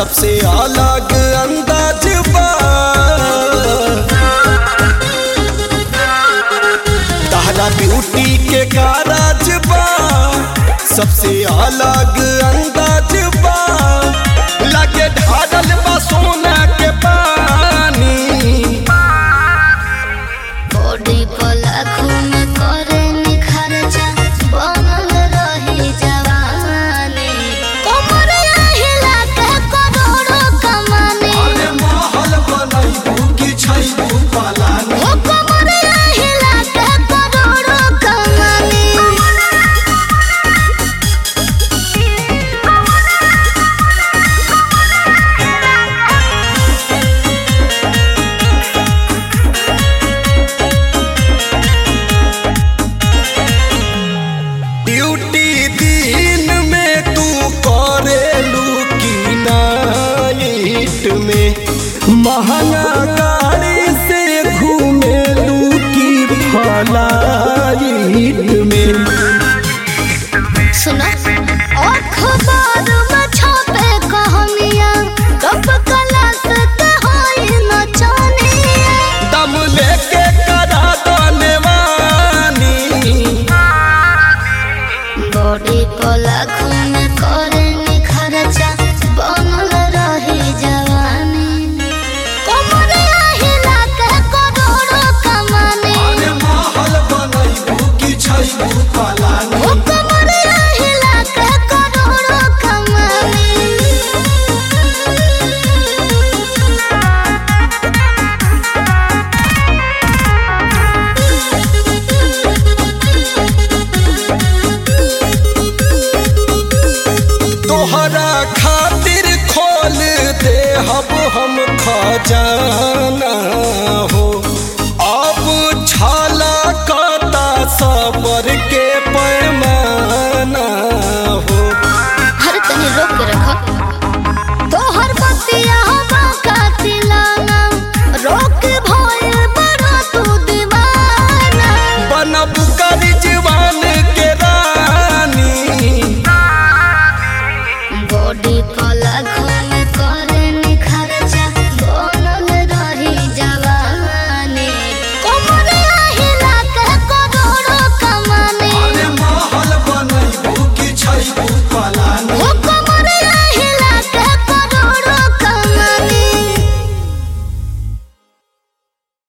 सबसे अलग अंदाज बा तहरा ब्यूटी के कारज बा सबसे अलग अंदाज बा लगे ढारल बा सोना के पानी बॉडी पर लाखों में करे निखरचा बनल रही जवानी कमर हिला के करोड़ों कमानी अरे महल बनैबू कि छैबू पलानी ओ कमर हिला के करोड़ों कमानी ड्यूटी दिन में तू करेलू की नाइट में महंगा का